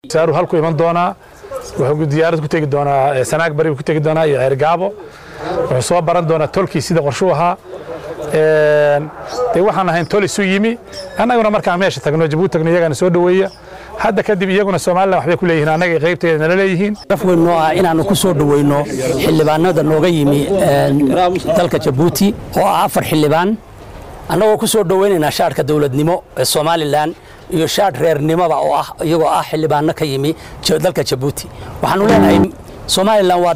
saaru halku iman doonaa wuxuu diyaarad ku tegi doonaa sanaag bari ku tegi doonaa iyo ceergaabo wuxuu soo baran doonaa tolkii sida qorshuu ahaa dee waxaan ahayn tol isu yimi annaguna markaan meesha tagno jabuuti tagno iyagana soo dhoweeya hadda kadib iyaguna somalilan waxbay ku leeyihiin annaga qaybteeda nala leeyihiin raf weyn noo ah inaannu ku soo dhoweyno xildhibaanada nooga yimi dalka jabuuti oo ah afar xildhibaan annagoo ku soo dhoweynaynaa shaadhka dowladnimo ee somalilan iyo shaadh reernimoba oo ah iyagoo ah xildhibaano ka yimi dalka jabuuti waxaanu leenahay somalilan waa